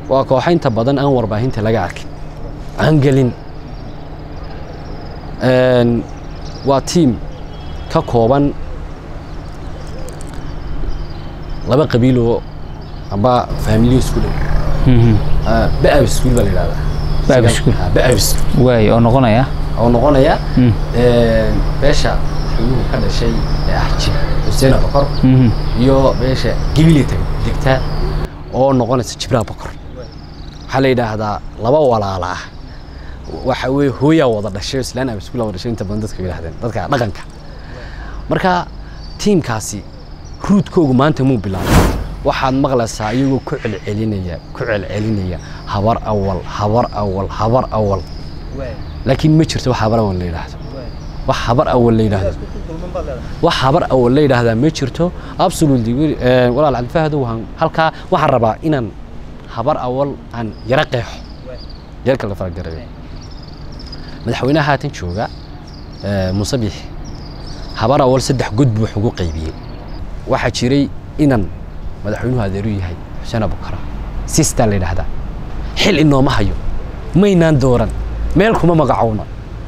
waa kooxa inta badan aan warbaahinta laga arkin aan gelin Een, waa tiim ka kooban laba qabiiloo amba faamiliyo isku dhow Ah, ba'ab iskuul baa la yidhahdaa Ba'ab iskuul. Ah, ba'ab iskuul waay oo noqonaya oo noqonaya Mm. een, beesha xuyuhu ka dhashay ee ah jib xuseen abakor Mhm. iyo beesha gibilita degta oo noqonaysa jibraha bokor waxaa la yidhaahdaa laba walaala ah waxa weye hooyaa wada dhashay oo islaan abiskuula wada dhashay inta badan dadka yidhahdeen dadka dhaqanka marka tiimkaasi ruudkoogu maanta muu bilaabay waxaad maqlaysaa iyagoo ku celcelinaya ku celcelinaya habar awal habar awal habar awal laakiin ma jirto wax habar awal la yidhaahdo wax habar awal la yidhaahdo wax habar awal la yidhaahdaa ma jirto absolutely eh, walaal cabdifahdo waxaan halkaa waxaan rabaa inaan habar awal aan yara qeexo yarka la faragarayo madaxweynaha haatan jooga eh, muuse biixi habar awal saddex god buu wax ugu qaybiyey waxaa jiray inan madaxweynuhu adeeru yahay xuseen abukara sistaa la yidhaahdaa xil inooma hayo maynaan dooran meel kuma magacowna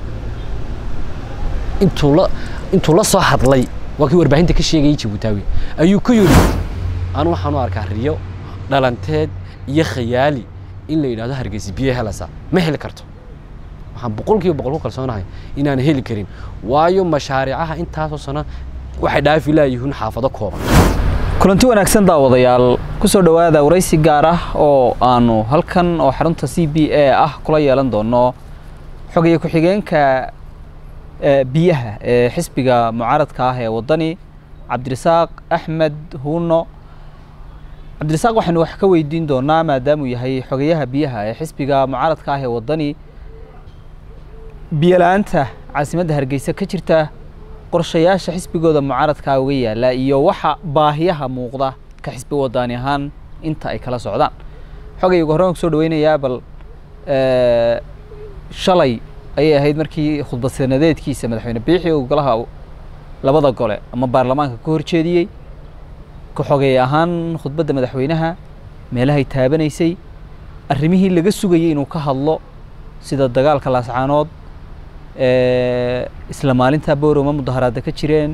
intuu la intuu la soo hadlay waa kii warbaahinta ka sheegayay jabuutaawi ayuu ku yidhi anu waxaan u arkaa riyo dhalanteed iyo khayaali in la yidhahdo hargeysa biyo helasa ma heli karto waxaan boqolkiiba boqol ku kalsoonahay inaan heli karin waayo mashaariicaha intaasoo sano waxay dhaafi laayihiin xaafado kooban kulanti wanaagsan daawadayaal ku soo dhowaada waraysi gaar ah oo aanu halkan oo xarunta c b a ah kula yeelan doono xogaye ku-xigeenka eh, biyaha ee xisbiga mucaaradka ah ee waddani cabdirasaaq axmed huuno cabdirasaaq waxaynu wax ka weydiin doonaa maadaamuu yahay xogayaha biyaha ee xisbiga mucaaradka ah ee waddani biyo-la-aanta caasimadda hargeysa ka jirta qorshayaasha xisbigooda mucaaradkaa uga yaala iyo waxa baahiyaha muuqda ka xisbi wadaani ahaan inta ay kala socdaan xogay ugu horreyn kusoo dhaweynayaa bal eh, shalay ayay ahayd markii khudbad sanadeedkiisa madaxweyne biixi uu golaha labada gole ama baarlamaanka ka horjeediyey ka xogay ahaan khudbadda madaxweynaha meelahay taabanaysay arrimihii laga sugayey inuu ka hadlo sida dagaalka laascaanood eh, isla maalintaa booroma mudaharaada ka jireen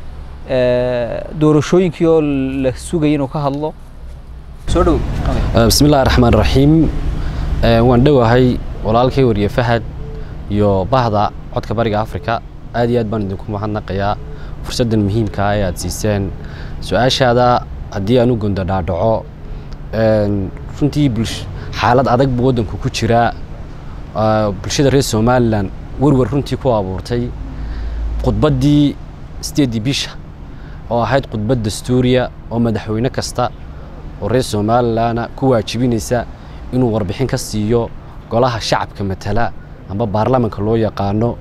eh, doorashooyinkii oo la sugayay inuu ka hadlo soo dhow Eh, bismi illaahi raxmaan raxiim Eh, waan dhowahay walaalkay wariye fahad iyo bahda codka bariga afrika aad iyo aad baan idinku mahadnaqayaa fursaddan muhiimka ah ee aad siiseen su-aashaada haddii aan u gondo dhaadhaco een, runtii bulsh- xaalad adag buu waddanku ku jiraa Ah, bulshada reer somalilan werwer runtii ku abuurtay khudbaddii sideedii bisha oo ahayd khudbad dastuuriya oo madaxweyne kasta oo reer somalilana ku waajibinaysa inuu warbixin ka siiyo golaha shacabka matala amba baarlamanka loo yaqaano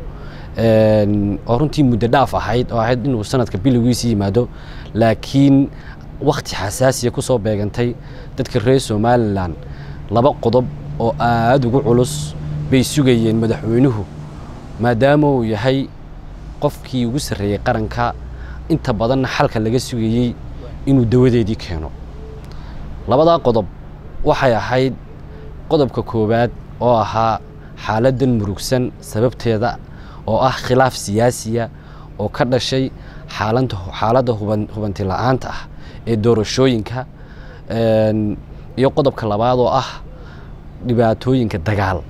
een, oo runtii muddo dhaaf ahayd oo ahayd inuu sanadka bilowgiisa yimaado laakiin wakti xasaasiya ku soo beegantay dadka reer somalilan laba qodob oo aada ugu culus bay sugayeen madaxweynuhu maadaama uu yahay qofkii ugu sarreeyey qaranka inta badanna xalka laga sugayey inuu dawadeedii keeno labadaa qodob waxay ahayd qodobka koowaad oo ahaa xaaladdan murugsan sababteeda oo ah khilaaf siyaasiya oo ka dhashay xaalanta xaaladda huban hubanti la-aanta ah ee doorashooyinka een, iyo qodobka labaad oo ah dhibaatooyinka dagaal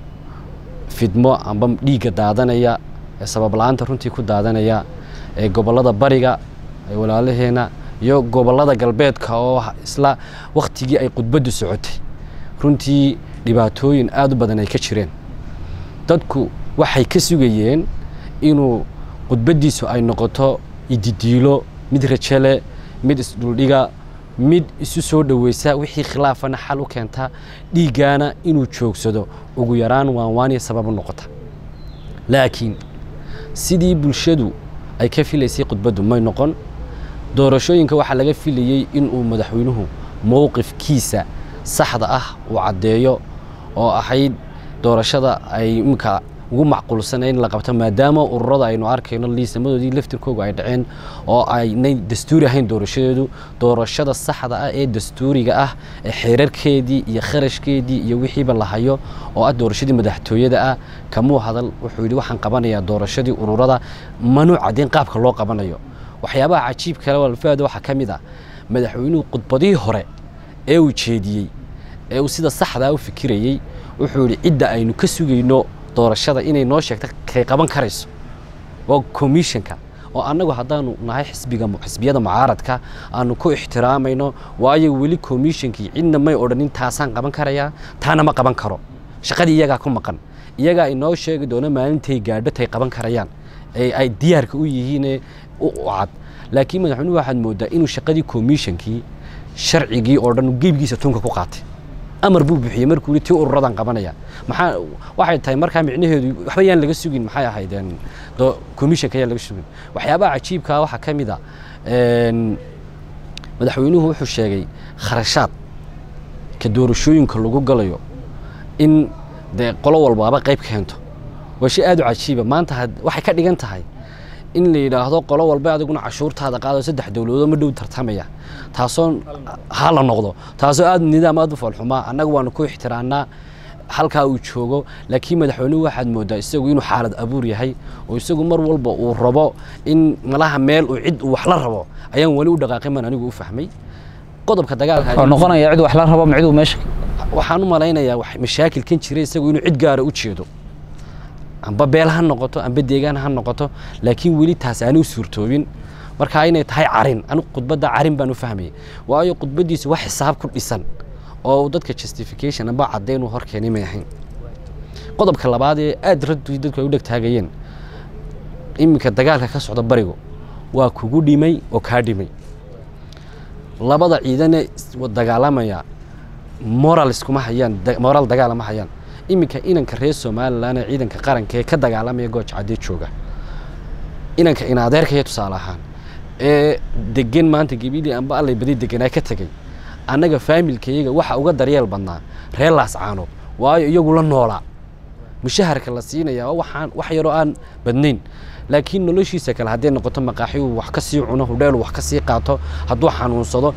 fidmo amba dhiigga daadanaya ee sabab la-aanta runtii ku daadanaya ee gobollada bariga ee walaalaheena iyo gobollada galbeedka oo isla waktigii ay khudbaddu socotay runtii dhibaatooyin aada u badan ay ka jireen dadku waxay ka sugayeen inuu khudbaddiisu ay noqoto ididiilo mid rajale mid isdhuldhiga mid isu soo dhoweysa wixii khilaafana xal u keenta dhiiggaana inuu joogsado ugu yaraan waanwaaniya sabab u noqota laakiin sidii bulshadu ay ka filaysay khudbaddu may noqon doorashooyinka waxaa laga filayey inuu madaxweynuhu mowqifkiisa saxda ah uu caddeeyo oo ahayd doorashada ay imika ugu macquulsana in la qabto maadaama ururada aynu arkayno liisamadoodii laftirkooga ay dhaceen oo aynay dastuuri ahayn doorashadeedu doorashada saxda ah ee dastuuriga ah ee xeerarkeedii iyo kharashkeedii iyo wixiiba la hayo oo ah doorashadii madaxtooyada ah kamuu hadal wuxuu yidhi waxaan qabanayaa doorashadii ururada manuu caddeyn qaabka loo qabanayo waxyaabaha cajiib kale walfaada waxaa ka mid ah madaxweynuhu khudbadihii hore ee uu jeediyey ee uu sida saxdaa u fikirayey wuxuu yidhi cidda aynu ka sugayno doorashada inay noo sheegto kay qaban karayso waa commissionka oo annagu haddaanu nahay xisbiga xisbiyada mucaaradka aanu ku ixtiraamayno waayo weli commissionkii cidna may odhanin taasaan qaban karayaa taana ma qaban karo shaqadii iyagaa ku maqan iyagaa inoo sheegi doono maalintay gaadho tay qaban karayaan ee ay diyaarka u yihiine u cad laakiin madaxweynuhu waxaad mooddaa inuu shaqadii commissionkii sharcigii oo dhan gebigiisa tunka ku qaatay amar buu bixiyey markuu yidhi tii ururadan qabanaya maxaa waxay tahay markaa micnaheedu waxba yaan laga sugin maxay ahaydeen commissionka yaan laga sugin waxyaabaha cajiibkaa waxaa ka mid a madaxweynuhu wuxuu sheegay kharashaad ka doorashooyinka lagu galayo in dee qolo walbaaba qayb keento waa shay aad u cajiiba maanta waxay ka dhigan tahay in la yidhaahdo qolo walba adiguna cashuurtaada qaado saddex dowladood ma dhow tartamaya taasoo ha la noqdo taasoo aad nidaam aad u foolxumaa annaga waanu ku ixtiraannaa halkaa uu joogo laakiin madaxweynuhu waxaad mooddaa isagu inuu xaalad abuur yahay oo isagu mar walba uu rabo in malaha meel uu cid uu wax la rabo ayaan weli u dhaqaaqin baan anigu u fahmay qodobka dagaalka oo noqonaya cid wax la rabo micduu meesha waxaan u malaynayaa mashaakilkan jira isagu inuu cid gaara u jeedo amba beel ha noqoto amba deegaan ha noqoto laakiin weli taas aani u suurtoobin marka inay tahay carin anigu khudbadda carin baan u fahmayay waayo khudbaddiisu wax xisaab ku dhisan oo dadka justification amba caddayn uu hor keenay may ahayn qodobka labaad ee aad raddu dadku ay u dhegtaagayeen iminka dagaalka ka socda barigu waa kugu dhimay oo kaa dhimay labada ciidane dagaalamaya moral iskuma hayaan moral dagaala ma hayaan iminka inanka reer somalilan ee ciidanka qaranka ee ka dagaalamaya gooja caddee jooga inanka inadeerkaya tusaale ahaan ee degan maanta gebidii amba allay badi deganaa ka tegey annaga faamilkayaga waxa uga daryeel badnaa reer laascaanood waayo iyagu la noolaa mushaharka la siinaya waxaan wax yaroo aan badnayn laakiin noloshiisa kale hadday noqoto maqaaxi uu wax ka sii cuno hudheel wax ka sii qaato hadduu xanuunsado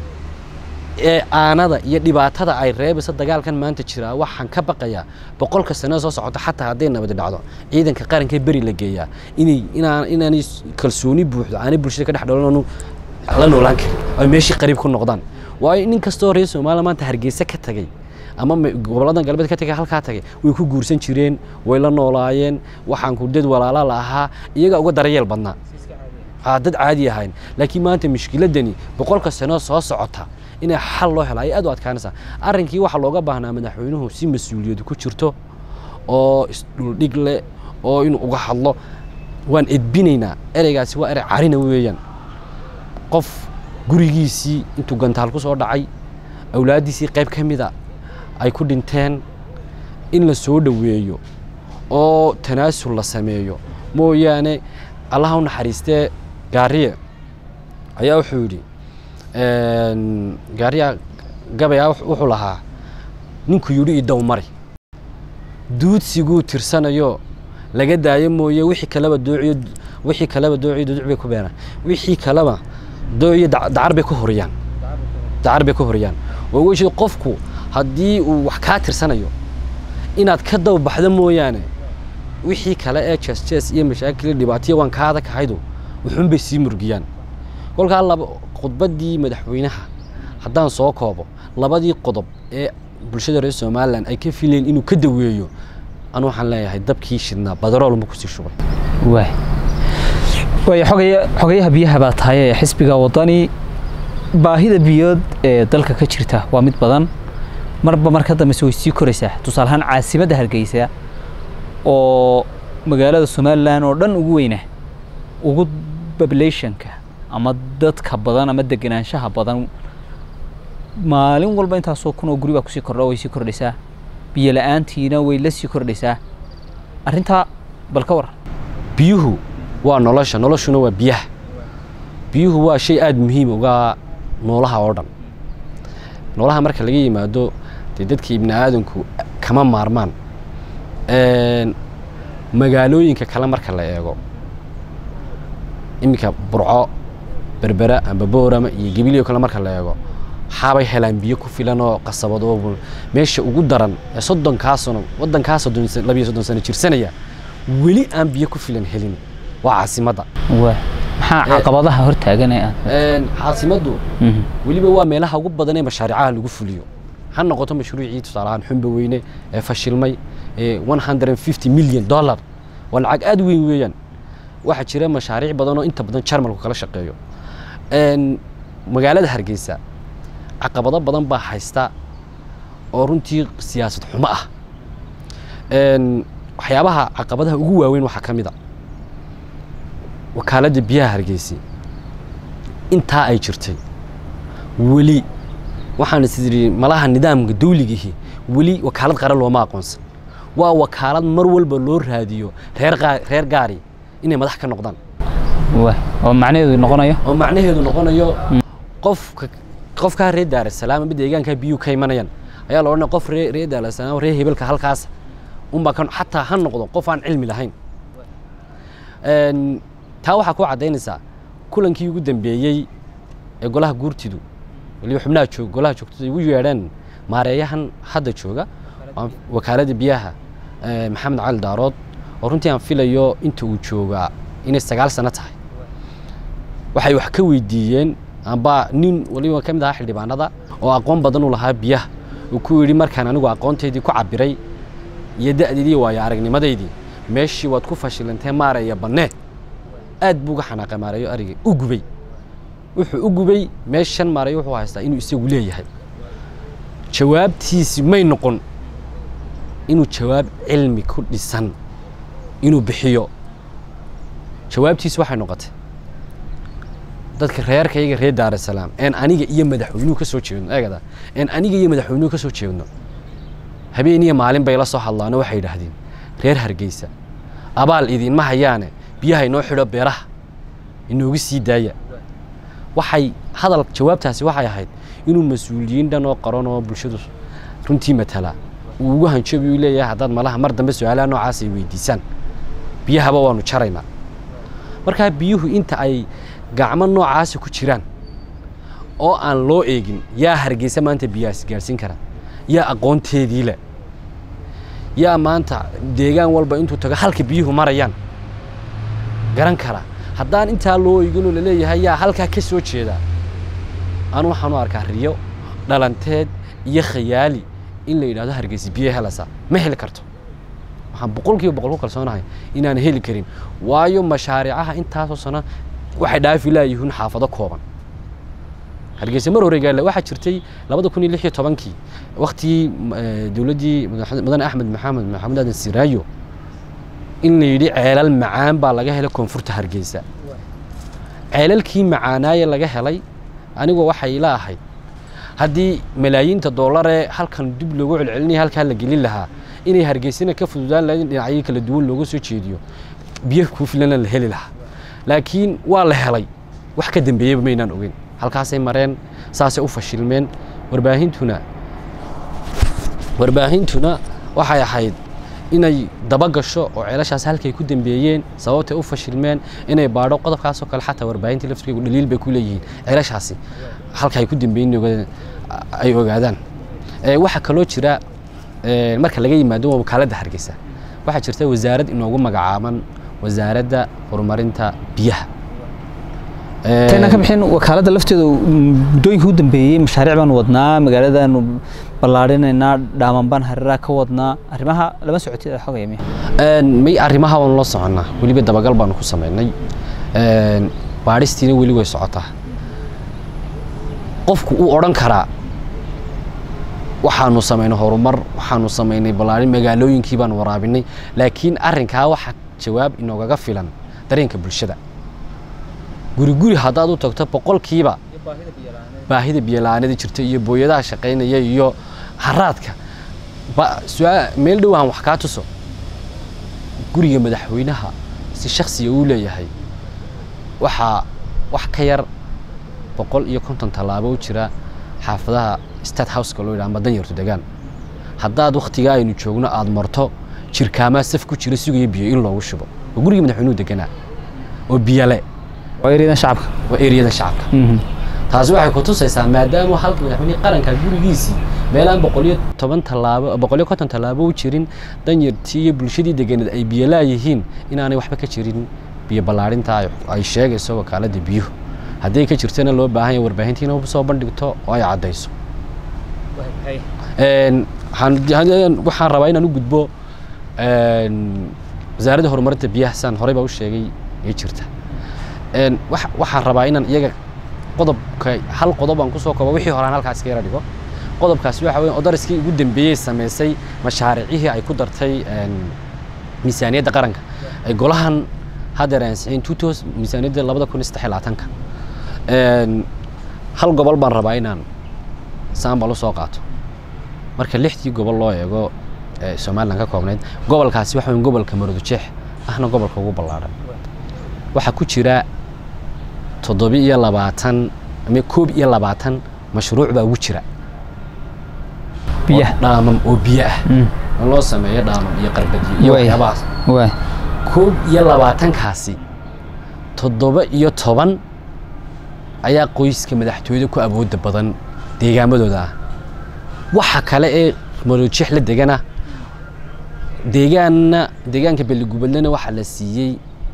ee aanada iyo dhibaatada ay reebaysa dagaalkan maanta jiraa waxaan ka baqayaa boqolka sano soo socota xataa hadday nabadi dhacdo ciidanka qaranka beri la geeyaa inay inaan inaanay kalsooni buuxdo aanay bulshada ka dhex dhalanu la noolaan karin ay meeshii qariib ku noqdaan waayo nin kastoo reer soomaaliya maanta hargeysa ka tagay ama gobolladan galbeed ka tagay halkaa tagay way ku guursan jireen way la noolaayeen waxaan ku dad walaala la ahaa iyagaa uga daryeel badnaa dad caadi ahayn laakiin maanta mushkiladani boqolka sano soo socota inay xal loo helo ay aad u adkaanaysaa arrinkii waxaa looga baahnaa madaxweynuhu si mas-uuliyadu ku jirto oo isdhuldhig leh oo inuu uga hadlo waan edbinaynaa ereygaasi waa erey carina weeyaan qof gurigiisii intuu gantaal ku soo dhacay awlaaddiisii qayb ka mida ay ku dhinteen in la soo dhoweeyo oo tanaasul la sameeyo mooyaane allaha u naxariistee gaariye ayaa wuxuu yidhi gaariya gabayaa wuxuu lahaa ninku yidhi idow mari duudsiguu tirsanayo laga daayo mooye wixii kaleba doociyo wixii kaleba doociyo duduc bay ku beenaan wixii kaleba doociyo dacar bay ku horiyaan dacar bay ku horiyaan waa weji qofku haddii uu wax kaa tirsanayo inaad ka daba baxdo mooyaane wixii kale ee jees jees iyo mashaakil dhibaataya waan kaada kahaydu wuxuun bay sii murgiyaan kolkaa laba khudbaddii madaxweynaha haddaan soo koobo labadii qodob ee bulshada reer somalilan ay ka filayeen inuu ka daweeyo anu waxaan leeyahay dabkii shidnaa badaroolma kusii shubay waay waay xogaya xogayaha biyaha baa tahay ee xisbiga waddani baahida biyood ee dalka ka jirta waa mid badan marba marka dambese way sii koraysaa tusaale ahaan caasimadda hargeysa oo magaalada somalilan oo dhan ugu weyna ugu populationka ama dadka badan ama degenaanshaha badan maalin walba intaasoo kun oo guri baa kusii kordha way sii kordhaysaa biyo la-aantiina way la sii kordhaysaa arrintaa bal ka war biyuhu waa nolosha noloshuna waa biyaha biyuhu waa shay aada muhiim uga noolaha oo dhan noolaha marka laga yimaado dee dadka ibni aadanku kama maarmaan magaalooyinka kale marka la eego iminka burco berbera amba boorama iyo gebilyo kale marka la eego waxaabay helaan biyo ku filan oo qasabad oo meesha ugu daran ee soddonkaa sano waddankaa soddon labiyo soddon sano jirsanaya weli aan biyo ku filan helin waa caasimadda waa maxaa caqabadaha hortaagan ee aad caasimaddu Mhm. weliba waa meelaha ugu badan ee mashaariicaha lagu fuliyo ha noqoto mashruucii tusaalahaan xumba weyne ee fashilmay ee 150 milyan dollar waa lacag aad u weyn weeyaan waxaa jira mashaariic badan oo inta badan jarmalku kala shaqeeyo Een, magaalada hargeysa caqabado badan baa haysta oo runtii siyaasad xumo ah Een, waxyaabaha caqabadaha ugu waaweyn waxaa ka mid a wakaaladda biyaha hargeysa intaa ay jirtay weli waxaan is idhi malaha nidaamka dawligihi weli wakaalad qaran looma aqoonsan waa wakaalad mar walba loo raadiyo reer qaa- reer gaari inay madax ka noqdaan waa oo macnaheedu noqonayo oo macnaheedu noqonayo qofka qofkaa reer daarasalaam ama deegaankaa biyuhu ka imanayaan ayaa la odhanaya qof ree reer daarasalaam reer hebelka halkaas unbaa ka xataa ha noqdo qof aan cilmi lahayn Een, taa waxaa ku caddaynaysaa kulankii ugu dambeeyey ee golaha guurtidu waliba xubnaha joog golaha joogtada ay ugu yeedheen maareeyahan hadda jooga waa wakaaladda biyaha ee, maxamed cali daarood oo runtii aan filayo inta uu joogaa inay sagaal sano tahay waxay wax ka weydiiyeen amba nin waliba ka mid ahaa xildhibaanada oo aqoon badan u lahaa biyaha uu ku yidhi markaan anigu aqoontaydii ku cabiray iyo da'deedii iyo waayo aragnimadaydii meeshii waad ku fashilantee maaraya bannee aad buu uga xanaaqay maarayo arigay u gubay wuxuu u gubay meeshan maarayo wuxuu haystaa inuu isagu leeyahay jawaabtiisi may noqon inuu jawaab cilmi ku dhisan inuu bixiyo jawaabtiisi waxay noqotay dadka reerkayga reer daarasalaam een aniga iyo madaxweynuhu ka soo jeedno eegada een aniga iyo madaxweynuhu ka soo jeedno habeen iyo maalin bay la soo hadlaano waxay yidhaahdeen reer hargeysa abaal idinma hayaane biyaha inoo xidho beeraha inoogu sii daaya waxay hadal jawaabtaasi waxay ahayd inuu mas-uuliyiin dhan oo qaran oo bulshadu runtii matala uu ugu hanjabi uu leeyahay haddaad malaha mar dambe su-aalaha noocaas ay weydiisaan biyahaba waanu jaraynaa markaa biyuhu inta ay gacmo noocaasi ku jiraan oo aan loo eegin yaa hargeysa maanta biyahaas gaarsiin kara yaa aqoonteedii leh yaa maanta deegaan walba intuu tago halka biyuhu marayaan garan kara haddaan intaa loo eeginoo laleeyahay yaa halkaa ka soo jeeda anu waxaan u arkaa riyo dhalanteed iyo khayaali in la yidhahdo hargeysa biyo helasa ma heli karto waxaan boqolkiiba boqol ku kalsoonahay inaan heli karin waayo mashaariicaha intaasoo sano waxay dhaafi laayihiin xaafado kooban hargeysa mar hore gaale waxaa jirtay labada kun iyo lix iyo tobankii waktigii eh, dowladdii madax- mudane axmed maxamed maxamed aadan siraayo in la yidhi ceelal macaan baa laga helay koonfurta hargeysa ceelalkii macaanaaye laga helay anigu waxay ila ahayd haddii malaayiinta doolaree halkan dib loogu celcelinaya halkaa la gelin lahaa inay hargeysana ka fududaan lahayd in dhinacyo kala duwan looga soo jeediyo biyo ku filana la heli lahaa laakiin waa la helay wax ka dambeeyeyba maynaan ogeyn halkaasay mareen saasay u fashilmeen warbaahintuna warbaahintuna waxay ahayd inay daba gasho oo ceelashaas halkay ku dambeeyeen sababtay u fashilmeen inay baadho qodobkaasoo kale xataa warbaahintii laftirkeegu dhaliil bay ku leeyihiin ceelashaasi halka ay ku dambeeyeen inay ogaadaan- ay ogaadaan Eh, waxaa kaloo jira eh, marka laga yimaado waa wakaaladda hargeysa waxaa jirta wasaarad inoogu magacaaban wasaaradda horumarinta biyaha Eh, tayna ka bixin wakaaladda lafteeda muddooyinka u dambeeyey mashaariic baan wadnaa magaaladaanu ballaarinaynaa dhaaman baan hareeraha ka wadnaa arrimaha lama socotid ee xogaya miya Een, may arrimaha waanu la soconnaa weliba dabagal baanu ku samaynay Een, baadhistiina weli way socotaa qofku uu odhan karaa waxaanu samaynay horumar waxaanu samaynay ballaarin magaalooyinkii baanu waraabinay laakiin arrinkaa waxa jawaab inoogaga filan dareenka bulshada guri guri haddaad u tagto boqolkiiba baahida biyola'aanada jirta iyo booyadaha shaqaynaya iyo haraadka ba- su'aa- meel dhow aan wax kaa tuso guriga madaxweynaha si shaksiga uu leeyahay waxaa wax ka yar boqol iyo konton tallaabo u jira xaafadaha state houseka loo yidhaha ama danyartu degaan haddaad wakhtigaa aynu joogno aada marto jirkaamaa saf ku jira sugaya biyo in loogu shubo oo gurigii madaxweynuhu deganaa oo biyale waa eryadan shacabka waa eriyada shacabka taasi waxay ku tusaysaa maadaama halka madaxweynihii qaranka gurigiisii meelaan boqoliyo toban tallaabo boqoliyo konton tallaabo u jirin danyartii iyo bulshadii deganeed ay biyo laayihiin inaanay waxba ka jirin biyo ballaarinta ay sheegayso wakaaladda biyuhu haddii ka jirtana loo baahan yahay warbaahintiina soo bandhigto oo ay caddayso waxaan rabaa inaan u gudbo wasaaradda horumarinta biyaha saan horey baa u sheegay ee jirta waxaan rabaa inaan iyaga qodobka hal qodob aan kusoo koobo wixii horaan halkaas ka yara dhigo qodobkaasi waxa weeye odariskii ugu dambeeyey samaysay mashaariicihii ay ku dartay miisaaniyadda qaranka ay golahan haddeer ansixin tutos miisaaniyadda labada kun iyo saddex iyo labaatanka hal gobol baan rabaa inaan saambal usoo qaato marka lixdii gobol loo eego ee somalilan ka koobnayd gobolkaasi waxa weyn gobolka maroodijeex ahna gobolka ugu ballaadhan waxaa ku jira toddobi iyo labaatan ama koob iyo labaatan mashruuc baa ugu jira biyaha dhaamam oo biyo ah in loo sameeyo dhaamam iyo qarbadiyo iyo Waay. waxyaabahaas waay koob iyo labaatankaasi toddoba iyo toban ayaa qoyska madaxtooyada ku awoodda badan deegaamadooda ah waxa kale ee maroojix la degana deegaanna deegaanka beligubeedlena waxaa la siiyey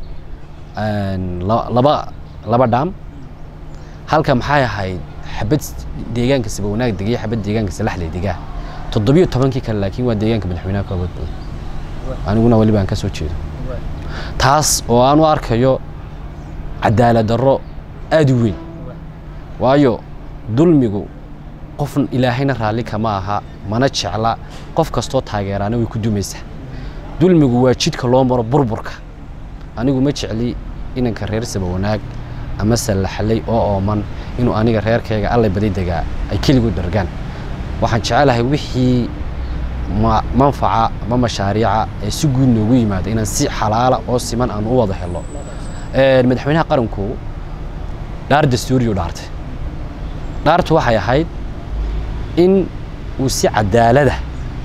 een, la- laba laba dhaam halka maxay ahayd xabad deegaanka sabawanaag degaya xabad deegaanka salaxley degaa toddobiyo tobankii kale laakiin waa deegaanka madaxweynaha ka awood badan aniguna weliba aan ka soo jeedo taas oo aan u arkayo cadaalad darro aada u weyn waayo dulmigu qof ilaahayna raalli kama aha mana jecla qof kastoo taageeraana way ku dumaysaa dulmigu waa jidka loo maro burburka anigu ma jecli inanka reer sabawanaag ama sallaxley oo ooman inuu aniga reerkayga allay badi degaa ay keligu dhargaan waxaan jecelahay wixii ma- manfaca ama mashaariica ee si guud noogu yimaada inaan si xalaala oo siman aan u wada helo Een, madaxweynaha qaranku dhaar dastuuriyu dhaartay dhaartu waxay ahayd in uu si cadaalada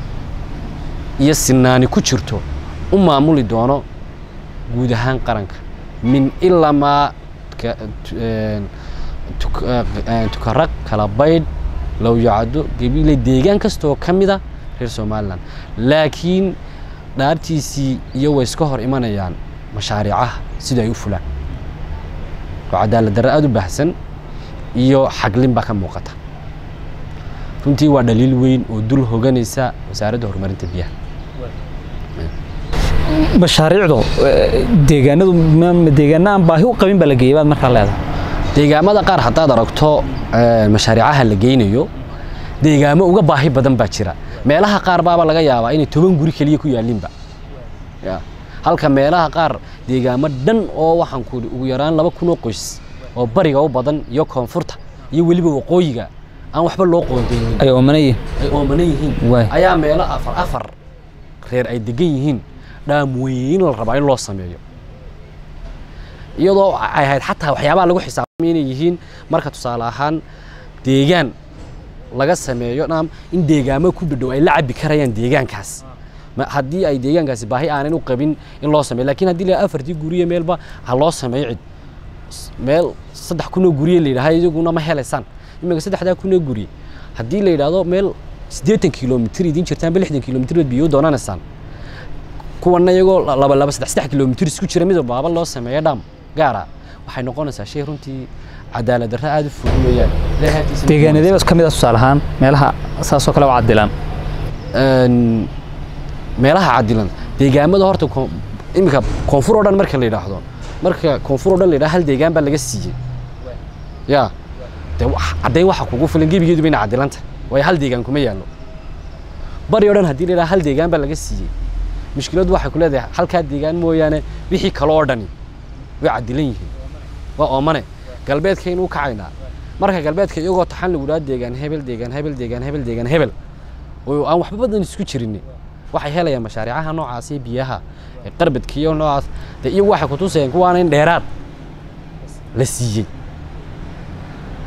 iyo sinaani ku jirto u maamuli doono guud ahaan qaranka min ilamaa ka- tu- een, tuk- een, tukaraq kala baydh lowyacado gabiile deegaan kastoo ka mida reer somalilan laakiin dhaartiisii iyo way iska hor imanayaan mashaariicaha sida ay u fulaan oo cadaalad darre aada u baahsan iyo xaglin baa ka muuqata runtii waa dhaliil weyn oo dul hoganaysa wasaaradda horumarinta biyaha mashaariicdu eh, deegaanadu ma ma deegaana aan baahi u qabin baa la geeyay baad markaa leedahay deegaamada qaar haddaad aragto eh, mashaariicaha la geynayo deegaamo uga baahi badan baa jira meelaha qaar baaba laga yaabaa inay toban guri keliya ku yaalinba Ya. halka meelaha qaar deegaamo dhan oo waxaan ku ugu yaraan laba kun oo qoys oo bariga u badan iyo koonfurta iyo weliba waqooyiga aan waxba loo qoondeynin ay oomanayeen ay oomanan yihiin Waay. ayaa meelo afar afar reer ay degan yihiin dhaam weyn la rabaa in loo sameeyo iyadoo ay ahayd xataa waxyaabaha lagu xisaabtamay inay yihiin marka tusaale ahaan deegaan laga sameeyo dhaam in deegaamo ku dhadhow ay la cabi karayaan deegaankaas Ma- haddii ay deegaankaasi baahi aanan u qabin in loo sameeyo laakiin haddii la afartii guriye meelba ha loo sameeyo cid S- meel saddex kunoo guriye la yidhaha iyaguna ma helaysaan iminka saddexdaa kunoo guriye haddii la yidhaahdo meel siddeetan kilomitir idiin jirtaan ba lixdan kilomitir baad biyo doonanaysaan kuwana iyagoo la- laba laba saddex saddex kilomitir isku jira mid walbaaba loo sameeyo dham gaara waxay noqonaysaa shay runtii cadaalad darre aada u fog weeyaan Ilaahay agtiisa ma deegaanadee bas ka mid ah tusaale ahaan meelaha saasoo kale u cadilan een, meelaha cadilan deegaamada horta ko- iminka koonfur oo dhan marka la yidhaahdo marka koonfur oo dhan la yidhahdo hal deegaan baa laga siiyey ya de wax- caddayn waxa kugu filan gebigeedu bayna cadilanta waayo hal deegaan kuma yaallo bari oo dhan haddii la yidhahdo hal deegaan baa laga siiyey mushkiladdu waxay ku leedahay halkaa deegaan mooyaane wixii kale oo dhani way cadilan yihiin waa oomane galbeedkaynu u kacaynaa marka galbeedka iyagoo taxan lagu dhaha deegaan hebel deegaan hebel deegaan hebel deegaan hebel oo aan waxba badan isku jirin waxay helayaan mashaariicaha noocaas iyo biyaha ee qarbadka iyo noocaas dee iyagu waxay kutusayaan kuwaana in dheeraad la siiyey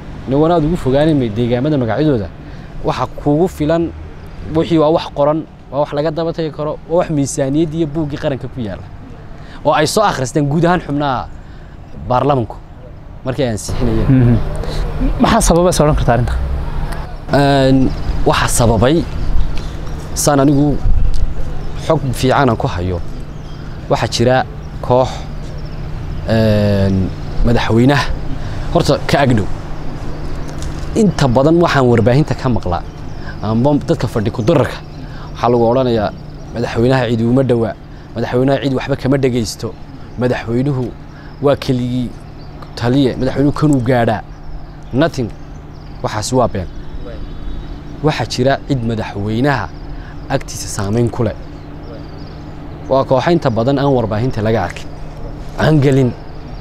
niwanaad ugu fogaanimay deegaamada magacyadooda waxa kugu filan wixii waa wax qoran waa wax laga daba tagi karo waa wax miisaaniyadda iyo buuggii qaranka ku yaalla oo ay soo akhristeen guud ahaan xubnaha baarlamanku markii ay ansixinayeen maxaa sababa is odhan karta arrinta Een, waxaa sababay saan anigu xog fiicanan ku hayo waxaa jira koox een, madaxweynaha horta ka agdhow inta badan waxaan warbaahinta ka maqlaa amba dadka fadhi kudararka waxaa lagu odhanayaa madaxweynaha cid uma dhowaa madaxweynaha cid waxba kama dhegaysto madaxweynuhu waa keligii taliye madaxweynuhu kanuu gaadhaa nothing waxaasi waa been waxaa jira cid madaxweynaha agtiisa saamayn ku leh waa kooxa inta badan aan warbaahinta laga arkin aan gelin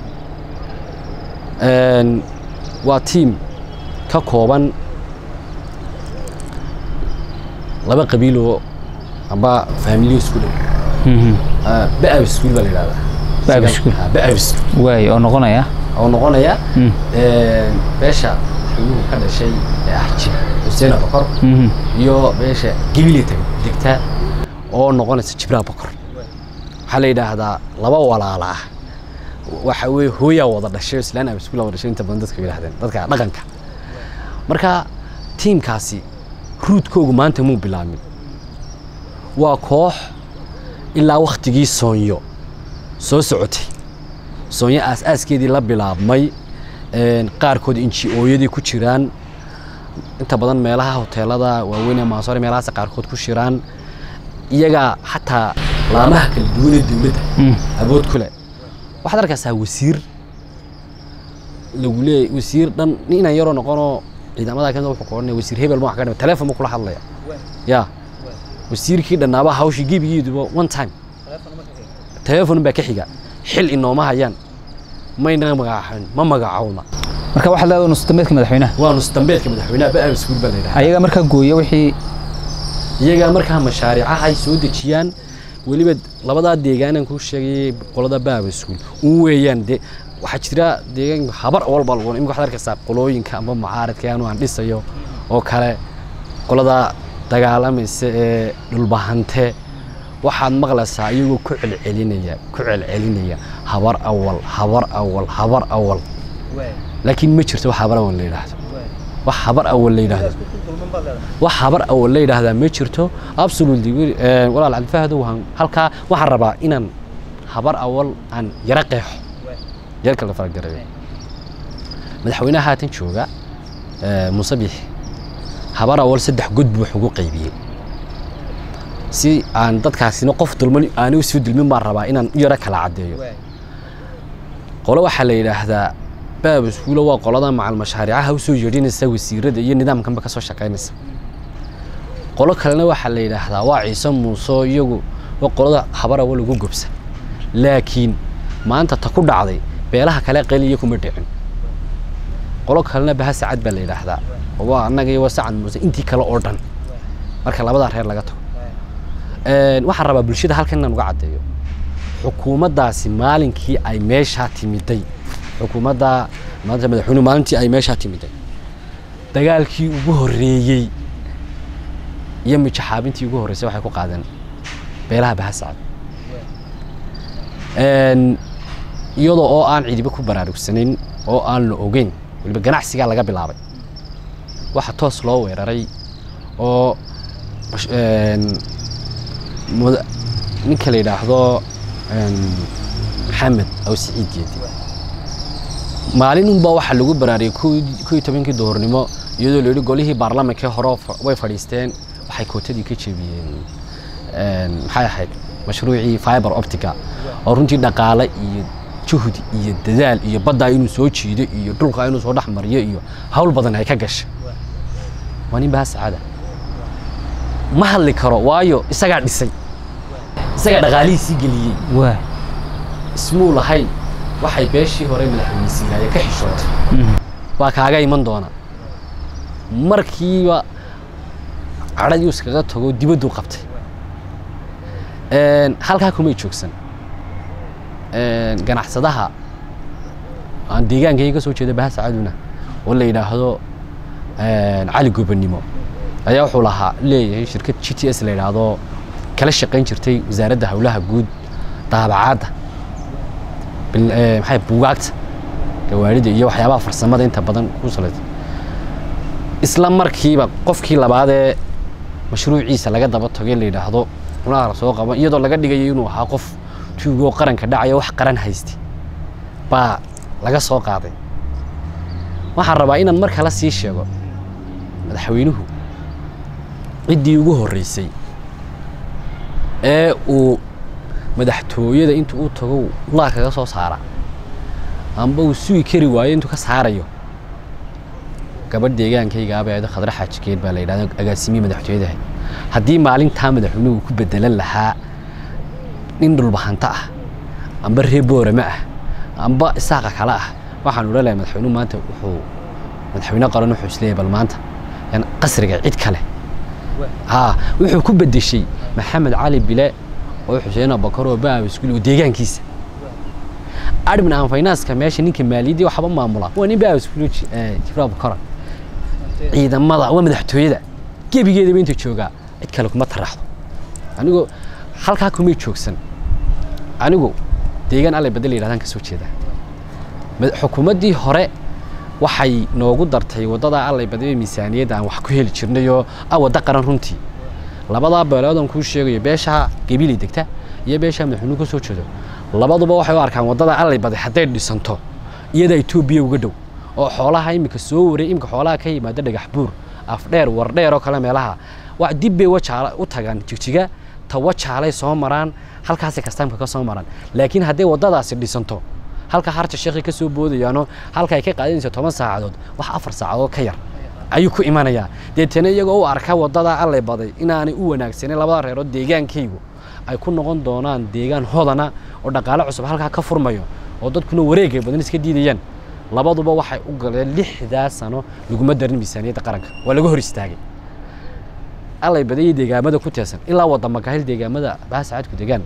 Een, waa tiim ka kooban laba qabiiloo amba faamiliyo isku dhow Ah, ba'ab iskuul baa la yidhahdaa Ba'ab iskuul. Ah, ba'ab iskuul waay oo noqonaya oo noqonaya Mm. een, beesha xubnuhu ka dhashay ee ah jib xuseen abakor iyo beesha gibili degta oo noqonaysa jibraan bokor waxaa la yidhaahdaa laba walaala ah waxa weye hooyaa wada dhashay oo islaan abiskuula wada dhashay inta badan dadka yidhahdeen dadka dhaqanka marka tiimkaasi ruudkoogu maanta muu bilaabmin waa koox ilaa wakhtigii soonyo soo socotay soonyo aas-aaskeedii la bilaabmay een, qaarkood inji-ooyadii ku jiraan inta badan meelaha hoteelada waaweyn ee maasoore meelahaas qaarkood ku shiraan iyagaa xataa laamaha kala duwan ee dowladda awood ku leh waxaad arkaysaa wasiir lagu leeyahy wasiir dhan ninaan yaroo noqonoo ciidamada kamid wuxuu ka odhanaya wasiir hebel ma wax ka dhima teleefon ma kula hadlaya ya wasiirkii dhannaaba hawshii gebigeeduba one time teleefon baa ka xiga xil inooma hayaan mayna magacaabin ma magacowna marka waxaad leedahay nusdameedka madaxweynaha waa nusdambeedka madaxweynaha ba iskuul baa la yidhaha ayaga markaa gooya wixii iyagaa markaa mashaariicaha ay soo dejiyaan weliba labadaa deegaanan ku sheegayay qolada baaba iskuul un weeyaan de waxaa jira deegaan habar walba lagu imika waxaad arkaysaa qolooyinka amba mucaaradka anu aan dhisayo oo kale qolada dagaalamaysa ee dhulbahante waxaad maqlaysaa iyagoo ku celcelinaya ku celcelinaya habar awal habar awal habar awal laakiin ma jirto wax habar awal la yidhaahdo wax habar awal la yidhaahdo wax habar awal la yidhaahdaa ma jirto absolutely eh, walaal cabdifahdo waxaan halkaa waxaan rabaa inaan habar awal aan yaro qeexo yarka la faragarayo madaxweynaha haatan jooga eh, muuse biixi habar awal saddex god buu wax ugu qaybiyey si aan dadkaasina qof dulman aani u soo dulmin baan rabaa inaan u yaro kala caddeeyo qolo waxaa la yidhaahdaa baab iskuulo waa qolada macal mashaariicaha usoo yeedhinaysa wasiirada iyo nidaamkanba kasoo shaqaynaysa qolo kalena waxaa la yidhaahdaa waa ciise muuse oo iyagu waa qolada habar awal ugu gobsa laakiin maanta ta ku dhacday beelaha kale qeliya kuma dhicin qolo kalena baha sacad baa la yidhaahdaa oo waa annaga iyo waa sacad muuse intii kale oo dhan marka labadaa reer laga tago Een, waxaan rabaa bulshada halkan inaan uga caddeeyo xukuumaddaasi maalinkii ay meeshaa timiday xukuumadda maanta madaxweynuhu maalintii ay meeshaa timiday dagaalkii ugu horreeyey iyo mijaxaabintii ugu horreysay waxay ku qaadeen beelaha bahasacad Een, iyadoo oo aan cidiba ku baraarugsanayn oo aan la ogeyn weliba ganacsigaa laga bilaabay waxa toos loo weeraray oo een, muda- ninka la yidhaahdo een, maxamed aw siciid geedi maalin unbaa waxaa lagu baraariyey kow iyo tobankii duhurnimo iyadoo la yidhi golihii baarlamankee hore fa- way fadhiisteen waxay kootadii ka jebiyeen een, maxay ahayd mashruucii fiber optica oo runtii dhaqaale iyo juhdi iyo dadaal iyo baddaa inuu soo jiido iyo dhulka inuu soo dhex mariyo iyo hawl badan ay ka gashay waa nin baha sacaada ma hadli karo waayo isagaa dhisay isagaa dhaqaalihiisii geliyey waa ismuu lahayn waxay beeshii hore madaxweynisiinaaye ka xishootay baa kaaga iman doona markiiba cadhadii iskaga tago dibadduu qabtay Een, halkaa kumay joogsan Een, ganacsadaha aan deegaankayga ka soo jeeda baha sacaduna oo la yidhaahdo een, cali gobannimo ayaa wuxuu lahaa leeyahay shirkad g t s la yidhaahdo kala shaqayn jirtay wasaaradda howlaha guud daabacaadda maxay buugaagta gawaarida iyo waxyaabaha farsamada inta badan ku salaysan isla markiiba qofkii labaadee mashruuciisa laga daba togay la yidhaahdo cunaha la soo qaban iyadoo laga dhigayo inuu ahaa qof tuugoo qaranka dhacaya wax qaran haystay baa laga soo qaaday waxaan rabaa inaan mar kale sii sheego madaxweynuhu ciddii ugu horreysay ee uu madaxtooyada intuu u tago laa kaga soo saara amba uu sugi kari waayo intuu ka saarayo gabadh deegaankaygaaba eedo khadra xaajigeed baa la yidhahda agaasimiye madaxtooyadaha haddii maalintaa madaxweynuhu uu ku bedelan lahaa nin dhulbahanta ah amba reer boorame ah amba isaaqa kale ah waxaan odhan lahay madaxweynuhu maanta wuxuu madaxweyne qaran wuxuu isleeyahay bal maanta yan qasriga cid kale haa wuxuu ku bedeshay maxamed cali bile oo xuseen abakar oo baab iskuul oo deegaankiisa admin aan finance-ka meesha ninka maaliyaddii waxba maamula waa nin baab iskuul jibril abakar ciidamada waa madaxtooyada gebigeedaba inta joogaa cid kale kuma taraxdo anigoo halkaa kumay joogsan anigu deegaan allay badel yidhahdaan ka soo jeedaa xukuumaddii hore waxay noogu dartay waddada allay badee miisaaniyadda aan wax ku heli jirnayoo ah wadda qaran runtii labadaa beelood aan kuu sheegayo beeshaa gabilay degta iyo beeshaa madaxweynuhu ka soo jeedo labaduba waxay u arkaan waddada allay bade hadday dhisanto iyada etoobiya uga dhow oo xoolaha iminka soo waray iminka xoolaha ka yimaada dhagax buur afdheer wardheer oo kale meelaha wax dib bay wajaala u tagaan jigjiga ta wajaalay soo maraan halkaasay kastaamka ka soo maraan laakiin hadday waddadaasi dhisanto halka harta sheekhi ka soo boodayaano halka ay ka qaadanaysa toban saacadood wax afar saacadood ka yar ayuu ku imanayaa deetana iyagoo u arka waddada allay baday inaanay u wanaagsanin labada reerood deegaankaygu ay ku noqon doonaan deegaan hodana oo dhaqaale cusub halkaa ka furmayo oo dadkuna wareegay badan iska diidayaan labaduba waxay u galeen lixdaa sano laguma darin miisaaniyadda qaranka waa laga hor istaagay allay badayay deegaamada ku teesan ilaa wadda makahil deegaamada baasacaadku degaan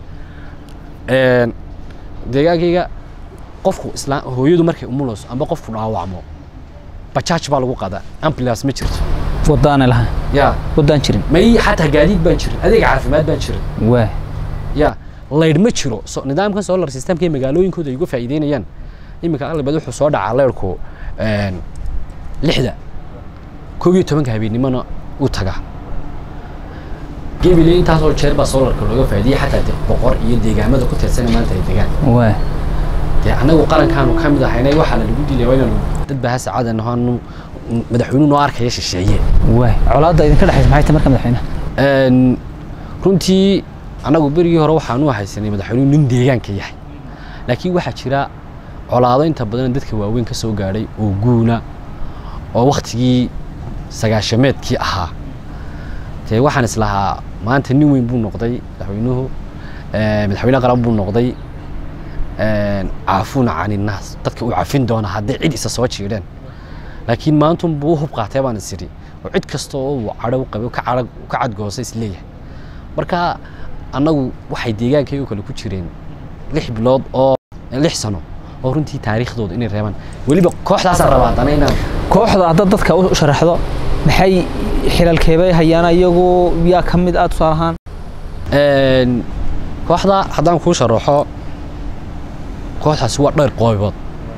deegaankayga qofku isla hooyadu markay umulayso amba qofku dhaawacmo bajaaj baa lagu qaadaa ambulance ma jirto waddaana lahayn ya waddaan jirin may xataa gaadiid baan jirin adeega caafimaad baan jirin waa ya laydh ma jiro so nidaamkan solar systemka ee magaalooyinkooda ay uga faa'iideynayaan iminka allabad wuxuu soo dhacaa leyrhku lixda koob iyo tobanka habeennimona u tagaa gebile intaasoo jeer baa solarka looga faa'iideyey xataa de boqor iyo deegaamada ku tirsana maanta ay degaan waa dee annagu qarankaanu ka mid ahaynay waxaa la lagu dilay waa inaanu dad baa sacadan ahaanu madaxweynuhu noo arkaya shisheeye waa colaadda idinka dhexaysa maxay tahay marka madaxweynaha Een, runtii annagu berigii hore waxaanu haysanay madaxweynuhu nin deegaanka yahay laakiin waxaa jira colaado inta badan dadka waaweyn ka soo gaadhay oo guuna oo waktigii sagaashameedkii ahaa dee waxaan islahaa maanta nin weyn buu noqday madaxweynuhu ee, madaxweyne qaran buu noqday een, caafuuna cani naas dadka uu cafin doona hadday cid isa soo jiidheen laakiin maantun buu u hub qaatay baan is idhi oo cid kasta oo uu cadhow qabay ka cadhag ka cadgoosa is leeyahay marka annagu waxay deegaankayga kale ku jireen lix bilood oo lix sano oo runtii taariikhdooda inay reebaan weliba kooxdaasaan rabaa haddana inaan kooxda haddaad dadka u sharaxdo maxay xilalkeebay hayaan iyagu yaa ka mid ah tusaale ahaan Een, kooxda haddaan kuu sharaxo kooxdaasi waa dhowr qoobood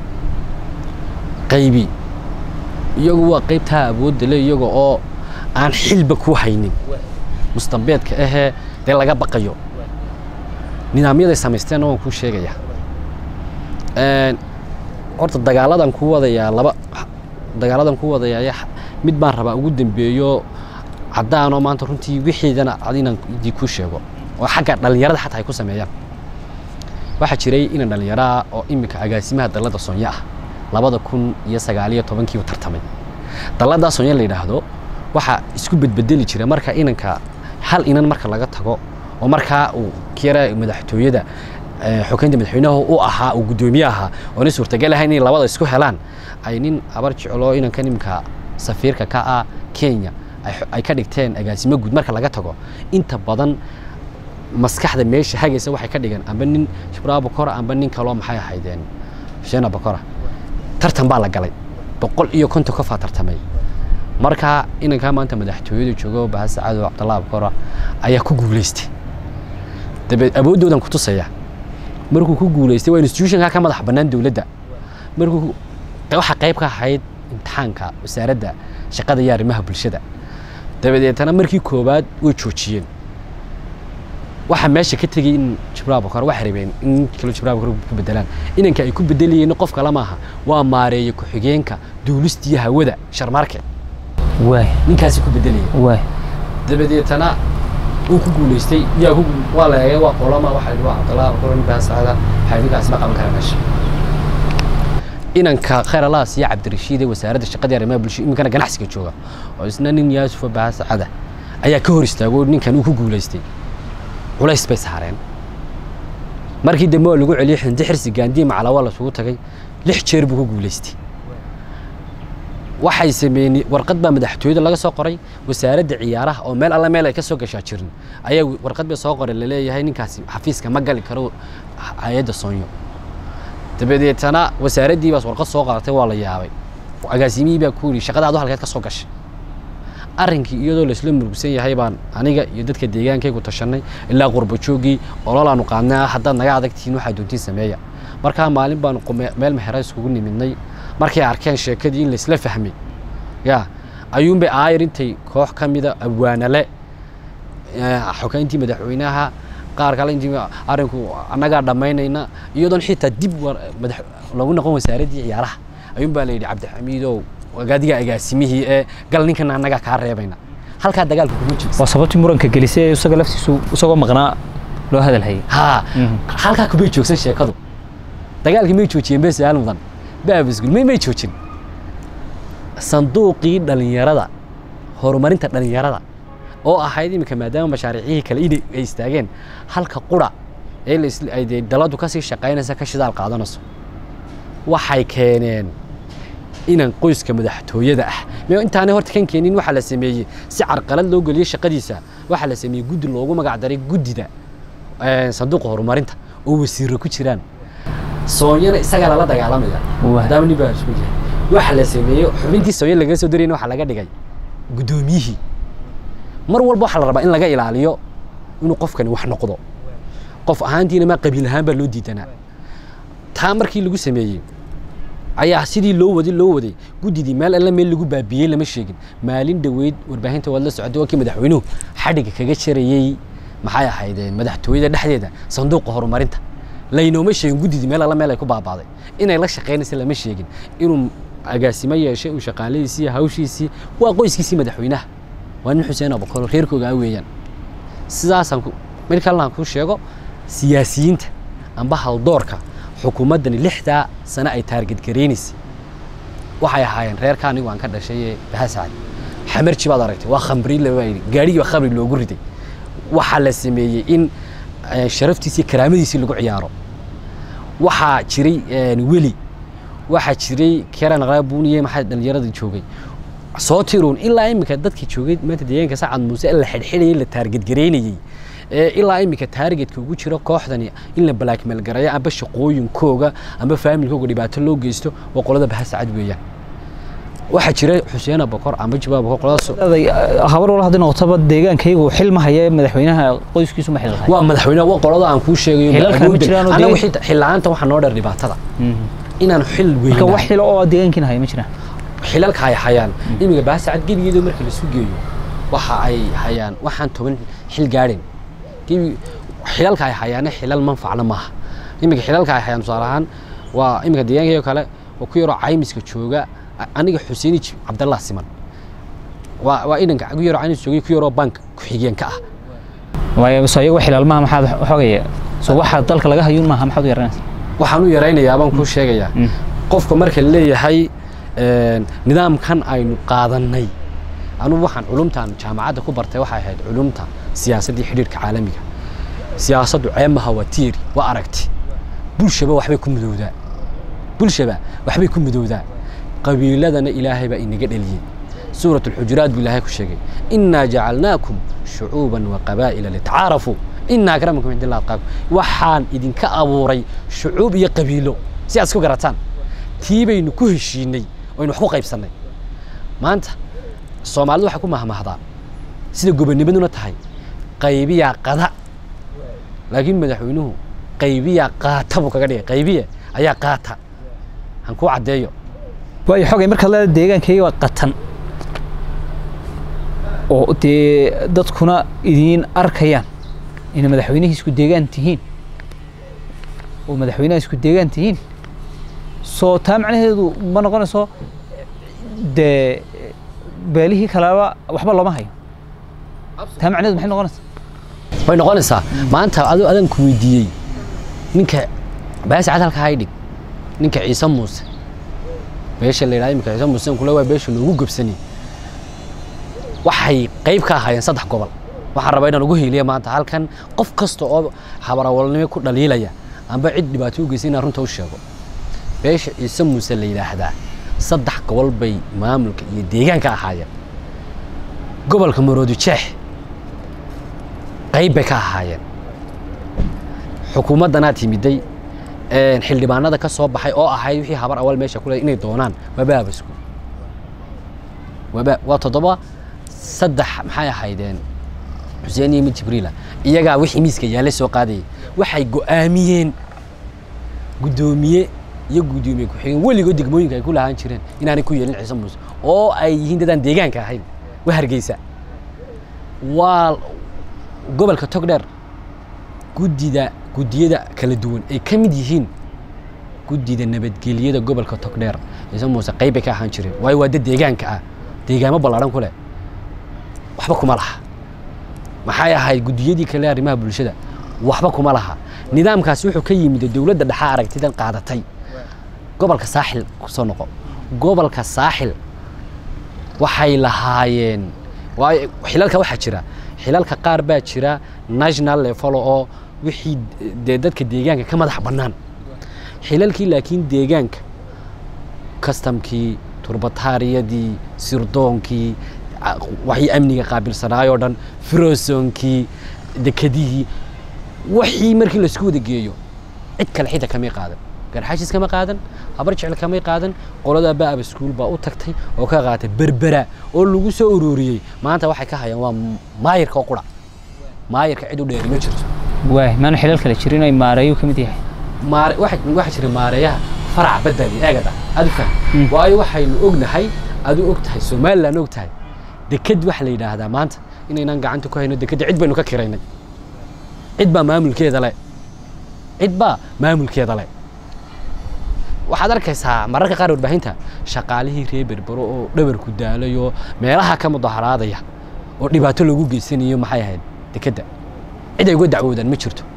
qaybi iyagu waa qaybtaa awoodda le iyaga oo aan xilba ku haynin mustambeedka ahee dee laga baqayo nidaamyaday samaysteenna waan kuu sheegaya Een, horta dagaaladan ku wadayaa laba dagaaladan ku wadayaa ya- mid baan rabaa ugu dambeeyo caddaanoo maanta runtii wixiidana ad inaan idii kuu sheego oo xagga dhallinyarada xataa ay ku sameeyaan waxaa jiray inan dhallinyaraha oo iminka agaasimaha dallada sonya ah labada kun iyo sagaaliyo tobankiibu tartamay dalladaa sonya la yidhaahdo waxaa isku bedbedeli jira marka inanka hal inan marka laga tago oo markaa uu kiyara madaxtooyada eh, xukaynta madaxweynaha u ahaa uu guddoomiye ahaa oona suurtagal ahayn inay labada isku helaan ay nin abar jeclo inankan iminka safiirka ka ah kenya ay xo- ay ka dhigteen agaasimo guud marka laga tago inta badan maskaxda meesha hagaysa waxay ka dhigeen amba nin shibraa bokora amba nin kaloo maxay ahaydeen sheena bokora tartan baa la galay boqol iyo konton qofaa tartamay markaa inankaa maanta madaxtooyada jooga bahasa cadow cabdallah abkora ayaa ku guulaystay dabeed awooddoodan ku tusaya markuu ku guulaystay waa institutionka ka madax bannaan dowladda markuu waxa qayb ka ahayd imtixaanka wasaaradda shaqada iyo arrimaha bulshada dabadeetana markii koowaad way joojiyeen waxaa meesha ka tegey in jibraal bakor waxay rabeen in kalo jibraal bakor ku bedelaan inanka ay ku bedelayeen qof kale maaha waa maareeye ku-xigeenka duulista iyo hawada sharmarke waay ninkaasi ku bedelaya waay dabadeetana wuu ku guulaystay yaa ku waa la eegay waa qolama waxa la waa cabdallah bakor nin baa sacada waxay ninkaasi ma qaban kara meesha inanka khayr alaas iyo cabdirashiid ee wasaaradda shaqada iyo arrimaha bulshada iminkana ganacsiga jooga oo isna nin yaasufa baasacada ayaa ka hor istaago ninkan uu ku guulaystay culays bay saareen markii dambe waa lagu celiyey xindi xirsi gaandiye macalawaa lasugu tagay lix jeer buu ku guulaystay waxay sameeyeen warqad baa madaxtooyada laga soo qoray wasaaradda ciyaaraha oo meel alla meel ay ka soo gashaa jirin ayaa warqad bay soo qoray laleeyahay ninkaasi xafiiska ma gali karo hay-adda soonyo dabadeetana wasaaraddii baas warqad soo qaadatay waa la yaabay agaasimihii baa ku yidhi shaqadaadu halkeed ka soo gashay arrinkii iyadoo laisla murugsan yahay baan aniga iyo dadka deegaankaygu tashanay ilaa qurbajoogii ololaanu qaadnay ah haddaad naga adagtihiin waxaa doontiin sameeya markaa maalin baanu meel mexera iskugu nimidnay markay arkeen sheekadii in laisla fahmay ya ayuunbay aayar intay koox ka mida abwaanale xogeyntii madaxweynaha qaar kale intii arrinku annagaa dhammaynayna iyadoon xitaa dib madax loogu noqon wasaaraddii ciyaaraha ayuunbaa la yidhi cabdixamiidow agaadiga agaasimihii ee gal ninkana annagaa kaa reebayna halkaa dagaalka kuma jirto waa sababtii muranka gelisay isaga laftiisu isagoo maqnaa loo hadal hayay haa halkaa kumay joogsan sheekadu dagaalkii may joojiyeen bes aal mudan baabisgul may may joojin sanduuqii dhalinyarada horumarinta dhalinyarada oo ahayd iminka maadaama mashaariicihii kale inay ay istaageen halka qura ee ay dee daladu kasii shaqaynaysa ka shidaal qaadanayso waxay keeneen inan qoyska madaxtooyada ah me intaanay horta kan keenin waxaa la sameeyey si carqalad loo geliyey shaqadiisa waxaa la sameeyey guddi loogu magac daray guddida sanduuqa horumarinta oo wasiiro ku jiraan soonyana isagaa lala dagaalamaya maadaama nin baa isku yahay waxaa la sameeyey xubintii soonya lagaga soo darayna waxaa laga dhigay guddoomiyihii mar walba waxaa la rabaa in laga ilaaliyo inuu qofkani wax noqdo qof ahaantiina ma qabiil ahaan baa loo diidanaa taa markii lagu sameeyey ayaa sidii loo waday loo waday guddidii meel alla meel lagu baabiyey lama sheegin maalin dhoweyd warbaahinta waad la socotay waa kii madaxweynuhu xadhiga kaga jarayey maxay ahaydeen madaxtooyada dhexdeeda sanduuqa horumarinta laynooma sheegin guddidii meel alla meel ay ku baabaaday inay la shaqaynaysa lama sheegin inuu agaasimo yeeshay uu shaqaaladiisii hawshiisii waa qoyskiisii madaxweynaha waa nin xuseen abukaro reerkooga weeyaan sidaasaan mid kalena aan kuu sheego siyaasiyiinta amba haldoorka xukuumaddani lixdaa sano ay taargetgaraynaysay waxay ahaayeen reerka anigu aan ka dhashay ee bahasacad xamarji baad aragtay waa khamri laba yidhi gaadhigii baa khamri loogu riday waxaa la sameeyey in sharaftiisii karaamadiisii lagu ciyaaro waxaa jiray weli waxaa jiray keran qaabuniye maxaa dhalinyarada joogay soo tiruun ilaa iminka dadka joogay maanta deegaanka sacad muuse la xidhxidhayay la taargetgaraynayey ilaa iminka taargetka ugu jiro kooxdani in la blackmail garayo amba shaqooyinkooga amba faamilkooga dhibaato loo geysto waa qolada bahasacad weeyaan waxaa jira xuseen abakor amba jibaab abakor qoladaas habar wal haddii noqotaba deegaankaygu xil ma haya madaxweynaha qoyskiisu ma xilqay waa madaxweyne waa qolada aan kuu sheegayo Xilalka ma jiraan oo anagu deegaan- xil la'aanta waxaa noo dheer dhibaatada inaan xil marka wax weyn xilo oo deegaankiina haya ma jiraan xilalka ay hayaan imiga baasacad gebigeedu marka la sugeeyo waxa ay hayaan waxaan toban xil gaadhin gebi xilalka ay hayaana xilal manfacna maaha imiga xilalka ay hayaan tusaale ahaan waa imiga deegaankayoo kale oo ku yaroo caymiska jooga a- aniga xuseeni Ji- cabdallah siman waa waa inanka ku yaroo caymis joogay ku yaroo bank ku-xigeenka ah waayo soo iyagu xilaalmaha maxaad xogaya soo waxa dalka laga hayuun maaha maxaad u yaranaysa waxaan u yaraynayaa baan kuu sheegayaa qofka marka la leeyahay een, nidaamkan aynu qaadannay anugu waxaan culumtaan jaamacadda ku bartay waxay ahayd culumta siyaasadda iyo xidhiidhka caalamiga siyaasaddu ceemaha waa tiiri waa aragti bulshaba waxbay ku midowdaa bulshaba waxbay ku midowdaa qabiiladana ilaahay baa inaga dheliyey suurat alxujuraat buu ilaahay ku sheegay innaa jacalnaakum shucuuban wa qabaa'ila litacaarafuu ina akramakum cind allah atqaakum waxaan idinka abuuray shucuub iyo qabiilo si aad isku garataan tii baynu ku heshiinay oynu wax ku qaybsannay maanta soomaalidu waxay ku mahmahdaa sida gobonimaduna tahay qaybiyaa qada laakiin madaxweynuhu qaybiyaa qaata buu kaga dhigay qaybiya ayaa qaata han kuu caddeeyo waayo xogay markaad leeda deegaankayga waa qatan oo dee dadkuna idiin arkayaan inay madaxweynihii isku deegaan tihiin oo madaxweynaha isku deegaan tihiin soo taa macnaheedu ma noqonayso dee beelihii kaleba waxba looma hayo taa macnaheedu maxay noqonaysaa way noqonaysaa maanta adoo adan ku weydiiyey ninka baasi cad halka haydhig ninka ciise muuse beesha la yidhahda imika ciise muuse kule waa beesha loogu gobsani waxay qayb ka ahaayeen saddex gobol waxaan rabaa inaan ugu hiiliya maanta halkan qof kasta oo habarawalnimo ku dhaliilaya amba cid dhibaato u geysay inaan runta u sheego beesha ciise muuse la yidhaahdaa saddex gobol bay maamulka iyo deegaanka ahaayeen gobolka maroodi jeex qayb bay ka ahaayeen xukuumaddanaa timiday xildhibaanada ka soo baxay oo ahayd wixii habar awal meesha ku leey inay doonaan waaba abasku waaba waa toddoba saddex maxay ahaydeen xuseen iyo mid jibriila iyagaa wixii miiska yaalla soo qaadayay waxay go'aamiyeen guddoomiye iyo guddoomiye ku-xigeen weligood degmooyinka ay ku lahaan jireen inaanay ku yeelin ciise muuse oo ay yihiin dadaan deegaanka ahayn waa hargeysa waa gobolka togdheer guddida guddiyada kala duwan ay ka mid yihiin guddida nabadgelyada gobolka togdheer ciise muuse qayb bay ka ahaan jireen waayo waa dad deegaanka ah deegaamo ballaadhan ku leh waxba kuma laha maxay ahayd guddiyadii kale arrimaha bulshada waxba kuma laha nidaamkaasi wuxuu ka yimid dowladda dhexa aragtidan qaadatay gobolka saaxil kusoo noqo gobolka saaxil waxay lahaayeen waayo xilalka waxaa jira xilalka qaar baa jira national level oo wixii dee dadka deegaanka ka madax bannaan xilalkii laakiin deegaanka kastamkii turbataariyadii sirdoonkii waxii amniga qaabilsanaayoo dhan firosoonkii dekedihii wixii markii laisku wada geeyo cid kale xita kamay qaadan garxaashis kama qaadan habar jecel kamay qaadan qoladaa baaba iskuul baa u tagtay oo ka qaatay berbera oo lagu soo ururiyey maanta waxay ka hayaan waa maayirka oo qura maayirka cid u dheeri ma jirto waay maana xilal kale jirin ay maareeyu ka mid yahay maare waxa waxa jira maareeyaha farac badali eegada adu faham waayo waxaynu ognahay adu og tahay somaliland og tahay deked waxa la yidhaahdaa maanta inaynaan gacanta ku hayno dekedda cid baynu ka kiraynay cid baa maamulkeeda le cid baa maamulkeeda le waxaad arkaysaa mararka qaar warbaahinta shaqaalihii reer berbero oo dhabarku daalayo meelaha ka mudaharaadaya oo dhibaato loogu geysanayo maxay ahayd dekedda cid ay uga dacwoodaan ma jirto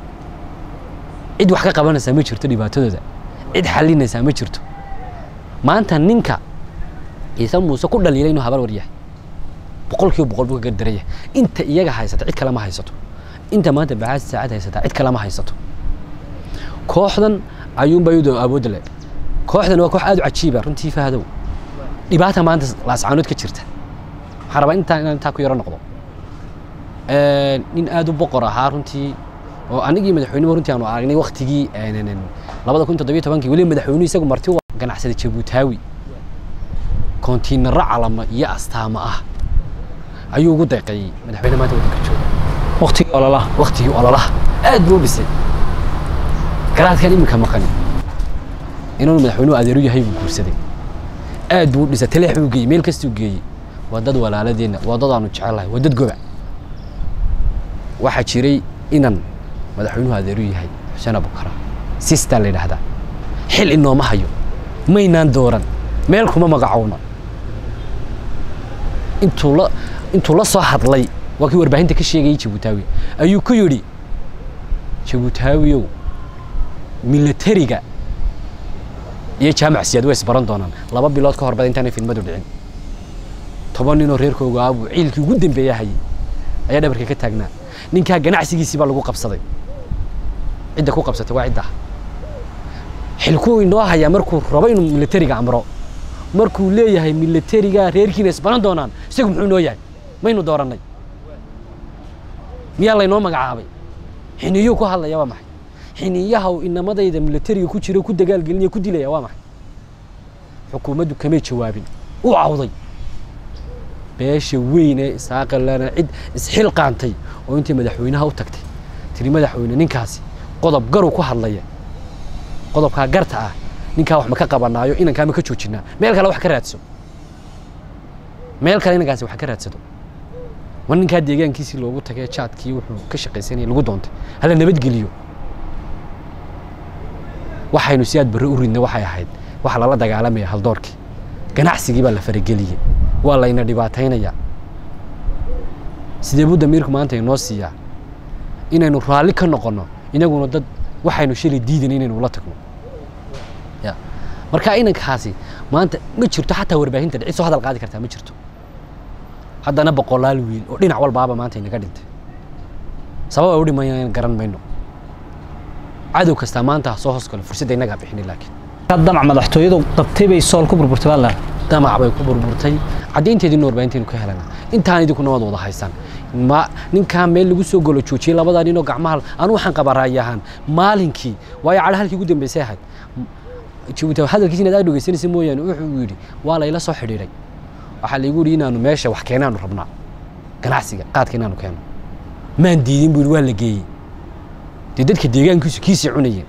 cid wax ka qabanaysaa ma jirto dhibaatadooda cid xalinaysaa ma jirto maanta ninka ciise muuse ku dhaliilay inuu habar war yahay boqol kiiba boqol buu ka gardaraya inta iyaga haysata cid kale ma haysato inta maanta baxaasi saacad haysataa cid kale ma haysato kooxdan ayuunbaa iyadoo awoodda le kooxdan waa koox aad u cajiiba runtii fahadow dhibaata maanta laascaanood ka jirta waxaan rabaa intaan inaan intaa ku yaro noqdo nin aad u boqor ahaa runtii oo anigii madaxweynuhu runtii aanu aragnay waktigii labada kun toddobiyo tobankii weliba madaxweynuhu isagu marti u ganacsada jabuutaawi kontiinaro calama iyo astaamo ah ayuu ugu deeqeeyey madaxweyne maanta waddanka jooga waqtigii ololaha waktigii ololaha aad buu u dhisay garaadkan iminka maqani inuu madaxweynuhu adeeru yahay buu guursaday aad buu u dhisay taleex buu geeyey meel kastuu geeyey waa dad walaaladeenna waa dad aanu jecelahay waa dad goba waxaa jiray inan madaxweynuhu adeeru yahay xuseen abukara sistaa la yidhaahdaa xil inooma hayo maynaan dooran meel kuma magacowna intuu la intuu la soo hadlay waa kii warbaahinta ka sheegayay jabuutaawi ayuu ku yidhi jabuutaawiyow milatariga iyo jaamac siyaad way isbaran doonaan laba bilood ka horbada intaanay fidmadu dhicin toban ninoo reerkooga aabuu ciilkii ugu dambeeya hayay ayaa dhabarka ka taagnaa ninkaa ganacsigiisii baa lagu qabsaday cidda ku qabsatay waa ciddaa xilkuu inoo hayaa markuu rabo inuu milatariga amro markuu leeyahay milatariga reerkiina isbaran doonaan isagu muxuu inoo yahay maynu doorannay miyaa laynoo magacaabay xiniyuu ku hadlaya waa maxay xiniyaha uu inamadayda milatariga ku jiro ku dagaalgelinaya ku dilaya waa maxay xukuumaddu kamay jawaabin u cawday beesha weyn ee isaaqalana cid isxil qaantay oo intii madaxweynaha u tagtay tiri madaxweyne ninkaasi qodob garu ku hadlaya qodobkaa garta ah ninkaa wax ma ka qabanaayo inankaa ma ka joojinaa meel kale wax ka raadso meel kale inankaasi wax ka raadsado war ninkaa deegaankiisii loogu tagay jaadkii wuxuu ka shaqaysanayay lagu doontay hala nabadgeliyo waxaynu si aad barre u ridnay waxay ahayd waxa lala dagaalamaya haldoorkii ganacsigii baa la farageliyey waa layna dhibaataynayaa sidee buu damiirku maanta inoo siiyaa inaynu raalli ka noqonno inaguna dad waxaynu shalay diidan inaynu ula tagno ya marka inankaasi maanta ma jirto xataa warbaahinta cid soo hadal qaadi kartaa ma jirto haddana boqolaal wiil oo dhinac walbaaba maanta inaga dhintay sabab ay u dhimayaan garan mayno cadow kastaa maanta ha soo hoos galo fursadda innagaa bixini laakiin damac madaxtooyadu qabtay bay sool ku burburtay baa leedahay damac bay ku burburtay caddaynteediina warbaahinteenu ka helana intaan idinkuna waad wada haysaan ma ninkaa meel lagu soo golo joojiyey labadaa ninoo gacmaha anu waxaan qabaa raayi ahaan maalinkii waayo cadha halkii ugu dambeysay ahayd jabuuti hadalkiisa inaad aad dhegeysanaysa mooyaane wuxuu yidhi waa layla soo xidhiidhay waxaa laygu yidhi inaanu meesha wax keenaanu rabnaa ganacsiga qaadka inaanu keeno maan diidin buu yidhi waa la geeyey dee dadka deegaankiisu kiisii cunayeen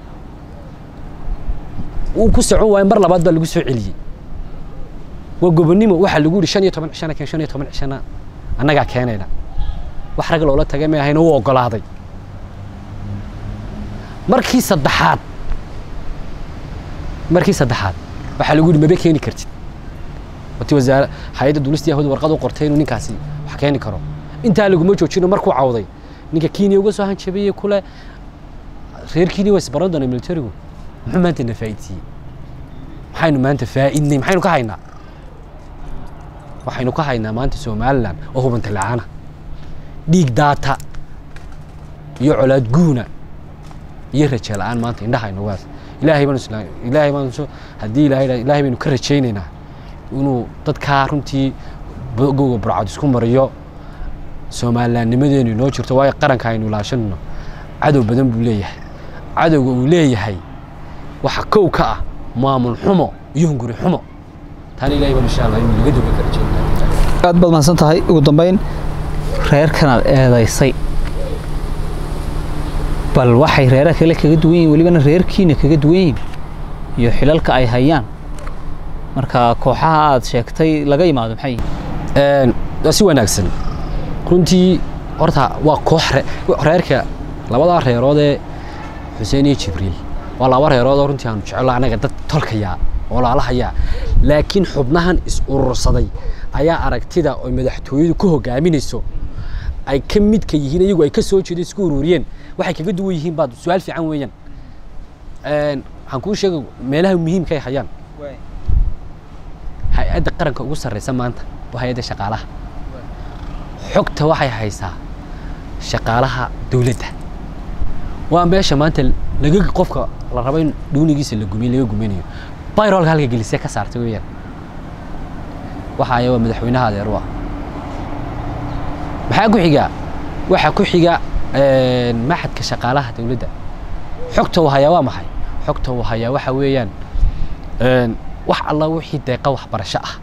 wuu ku socon waaye mar labaad baa lagu soo celiyey waa gobonnimo waxaa lagu yidhi shan iyo toban cishana keen shan iyo toban cishana annagaa keenayna wax rag loola tagay may ahayna wuu oggolaaday markii saddexaad markii saddexaad waxaa lagu yidhi maba keeni kartid wati wasaare hay-adda duulista yahuud warqad u qortay inuu ninkaasi wax keeni karo intaa laguma joojino markuu cawday ninka kenya uga soo hanjabeeye kule reer kenya waa isbaran doonaa militarigu muxuu maanta na faa'iidsiiyey maxaynu maanta faa'iidnay maxaynu ka haynaa waxaynu ka haynaa maanta somalilan oo hubanta la-aana dhiig daata iyo colaad guuna iyo raja la-aan maanta indhaha inaguhaas ilaahay baan isla ilaahay baan so haddii ilaahay ilaahay baynu ka rajaynaynaa inuu dadkaa runtii bogowga burcad isku mariyo soomalilaannimadeenu inoo jirto waayo qaranka aynu ilaashanno cadow badan buu leeyahay cadowga uu leeyahay waxa kow ka ah maamul xumo iyo hunguri xumo taana ilahay baan insha allah inuu laga doga ka rajaynaa aad baad mahadsan tahay ugu dambeyn reerkanaad eedaysay bal waxay reeraha kale kaga duwan yihin welibana reerkiina kaga duwan yihin iyo xilalka ay hayaan marka kooxaha aad sheegtay laga yimaado maxay yihin waa si wanaagsan runtii horta waa koox reerka labadaa reerood ee xuseen iyo jibriil waa laba reerood oo runtii aanu jecelo anaga dad tolkayaa oo laalahayaa laakiin xubnahan is urursaday ayaa aragtida oo madaxtooyadu ku hogaaminayso ay ka midka yihiin iyagu ay ka soo jeedo isku ururiyeen waxay kaga duwan yihiin baad su-aal fiican weeyaan waxaan kuu sheegay meelaha muhiimka ay hayaan hay-adda qaranka ugu sarreysa maanta waa hay-adda shaqaalaha xogta waxay haysaa shaqaalaha dowladda waa meesha maanta laga qofka la rabo in dhuunigiisa la gumiyo laga guminayo bayrolka halka gelisee ka saartay weeyaan waxa aya waa madaxweynaha adeer u ah maxaa ku xiga waxaa ku xiga maxadka shaqaalaha dowladda xogta uu hayaa waa maxay xogta uu hayaa waxa weeyaan wax alla wixii deeqa waxbarasho ah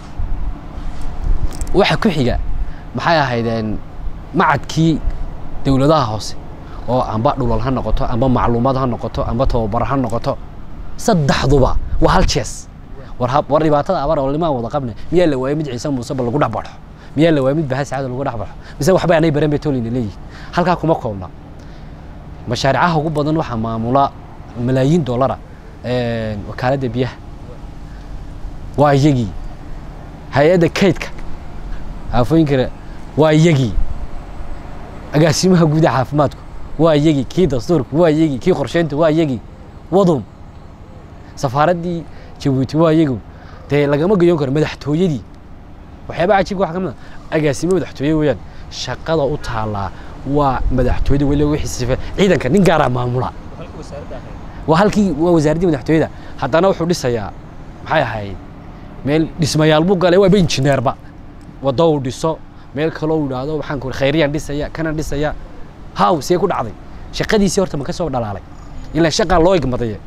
waxa ku xiga maxay ahaydeen macadkii dowladaha hoose oo amba dhulal ha noqoto amba macluumaad ha noqoto amba tababar ha noqoto saddexduba waa hal jees war war dhibaatada abar oo limaan wada qabne miyaa la waayay mid ciise muuse ba lagu dhex baxo miyaa la waayay mid bahas caada lagu dhex baxo mise waxba anay baran bay tolina leeyihin halkaa kuma koobna mashaaricaha ugu badan waxaa maamula malaayiin dollara wakaaladda biyaha waa iyagii hay-adda kaydka aafooyinkana waa iyagii agaasimaha guuda caafimaadku waa iyagii kii dastuurku waa iyagii kii qorsheynta waa iyagii wadum safaaraddii jabuuti waa iyagu dee lagama gayoon karo madaxtooyadii waxyaaba cajiibka waxa ka mid a agaasimo madaxtooye weeyaan shaqada u taallaa waa madaxtooyada weli wixii sifa ciidanka nin gaaraa maamula waa halkii waa wasaaraddii madaxtooyada haddana wuxuu dhisayaa maxay ahayd meel dhismayaal buu galay waaba injineerba waddo uu dhiso meel kaloo uu idhaahdo waxaan ku khayriyaan dhisaya kana dhisaya haw see ku dhacday shaqadiisii horta ma ka soo dhalaalay ilaa shaqaa loo igmadaye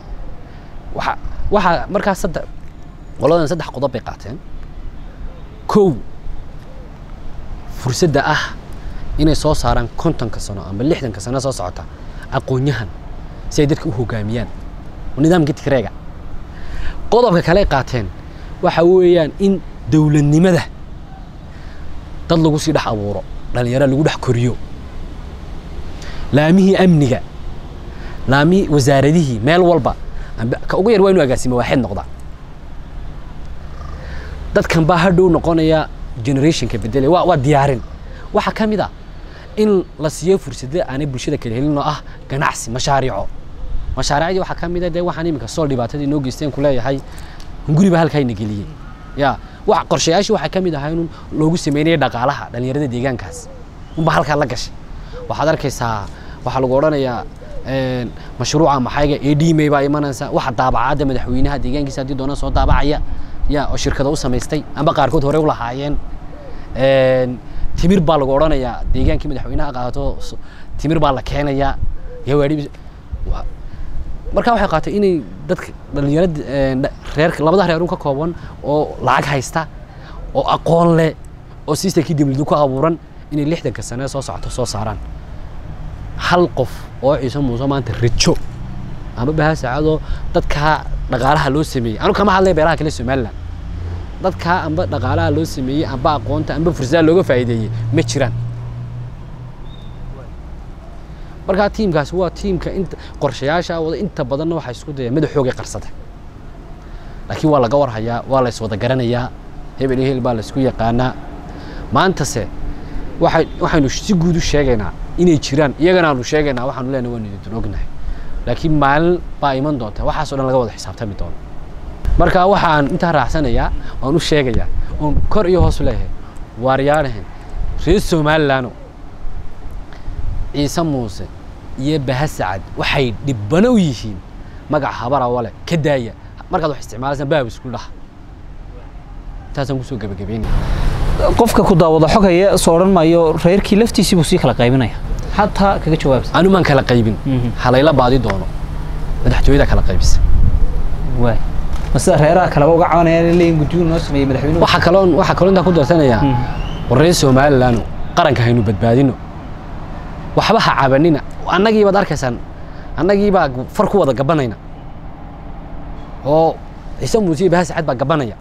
waxa waxaa markaas saddex qoladan saddex qodob bay qaateen kow fursadda ah inay soo saaraan kontonka sano ama lixdanka sano soo socota aqoon-yahan si ay dadka u hogaamiyaan nidaamka tigreega qodobka kale ay qaateen waxa weeyaan in dowladnimada dad lagu sii dhex abuuro dhalinyaro lagu dhex koriyo laamihii amniga laamihii wasaaradihii meel walba amba- ka ugu yar waa inuu agaasimo waaxid noqda dadkan baa hadhow noqonaya generationka bedelay waa waa diyaarin waxaa ka mid a in la siiyo fursado aanay bulshada kala helin oo ah ganacsi mashaariico mashaariicdii waxaa ka mid a dee waxaan iminka sool dhibaatadii noo geysteen ku leeyahay hunguri baa halkaa ina geliyey ya wax qorshayaashii waxaa ka mid ahaa in loogu sameynaya dhaqaalaha dhalinyarada deegaankaas unba halkaa la gashay waxaad arkaysaa waxaa lagu odhanayaa een, mashruuca maxayga ee dhimay baa imanaysa waxa daabacadda madaxweynaha deegaankiisa haddii doona soo daabacaya ya oo shirkado u samaystay amba qaarkood hore u lahaayeen een, timir baa lagu odhanayaa deegaankii madaxweynaha qaato s- timir baa la keenayaa gawaadhi wa- markaa waxay qaatay inay dadka dhalinyarada een, dha- reer labada reerun ka kooban oo lacag haysta oo aqoon leh oo systemkii dawladdu ku abuuran inay lixdanka sane soo socoto soo saaraan hal qof oo ciise muuse maanta rajo ama baha saacadoo dadkaa dhaqaalaha loo sameeyey anu kama hadlaya beelaha kale somaliland dadkaa amba dhaqaalaha loo sameeyey amba aqoonta amba fursadaha looga faa'iideeyey ma jiraan markaa tiimkaasi waa tiimka inta qorshayaasha wada inta badanna waxaa isku daya madaxoogay qarsada laakiin waa laga warhayaa waa la iswada garanayaa hebel iyo hebel baa la isku yaqaanaa maantase waxay waxaynu si guud u sheegaynaa inay jiraan iyagana aanu sheegaynaa waxaanu leenahay waanu idin ognahay laakiin maalin baa iman doonta waxaasoo dhan laga wada xisaabtami doono marka waxaan intaa raacsanayaa waan u sheegayaa oon kor iyo hoos leeyahay waaryaanahan reer somalilandoo ciise muuse iyo baha sacad waxay dhibbano u yihiin magaca habara wale ka daaya markaad wax isticmaalaysaan baab isku dhaha intaasaan kusoo gebagabeynaya qofka ku daawada xog haye soo odhan maayo reerkii laftiisii buu sii kala qaybinaya xataa kaga jawaabsa anu maan kala qaybin Mhm. halayla baadi doono madaxtooyada kala qaybisa waay ma sida reeraha kaleba uga cabanayaan in leeyihin guddigu noo sameeyey madaxweynuhu waxaa kaloo waxaa kaloo intaa ku darsanayaa Mhm. war reer somalilandno qaranka haynu badbaadino waxba ha cabanina annagii baad arkaysaan annagii baa far ku wada gabanayna oo ciise muuse iyo baha sacad baa gabanaya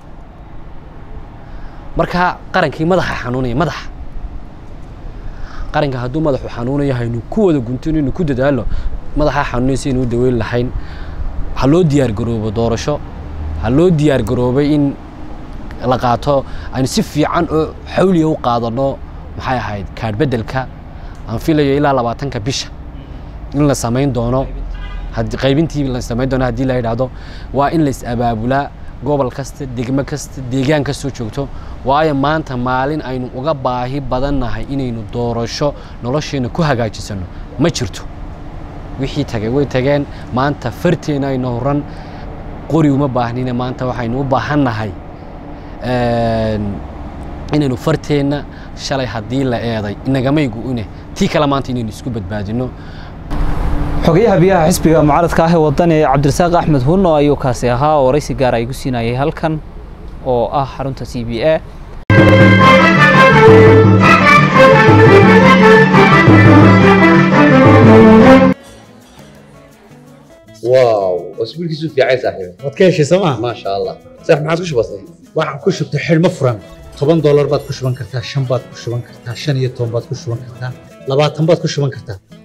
marka qarankii madaxa xanuunaya madaxa qaranka hadduu madaxu xanuunayo haynu ku wada guntino inu ku dadaalo madaxa xanuunaya si aynu u daweyn lahayn ha loo diyaar garoobo doorasho ha loo diyaar garoobay in la qaato aynu si fiican oo xawliya u qaadano maxay ahayd kaadh beddelka aan filayo ilaa labaatanka bisha in la samayn doono haddii qaybintii la samayn doono haddii la yidhaahdo waa in la is abaabulaa gobol kasta degmo kasta deegaan kastoo joogto waayo maanta maalin aynu uga baahi badannahay inaynu doorasho nolosheena ku hagaajisano ma jirto wixii tagay way tageen maanta farteena ayna horan qori uma baahnina maanta waxaynu u baahannahay een, inaynu farteenna shalay haddii la eeday inagamay gu-une tii kale maanta inaynu isku badbaadino xogayaha biyaha xisbiga mucaaradka ah ee waddan ee cabdirasaaq axmed hunno ayuu kaasi ahaa oo waraysi gaar ay gu siinayay halkan oo ah xarunta c b a واو اسبوعك في عايز صاحبي waad ka heshay sooma ما شاء الله صح ما عاد وش بصير waxaan ku shubtay xidhmo furan toban doolar baad ku shuban kartaa shan baad ku shuban kartaa shan iyo toban baad ku shuban kartaa labaatan baad ku shuban kartaa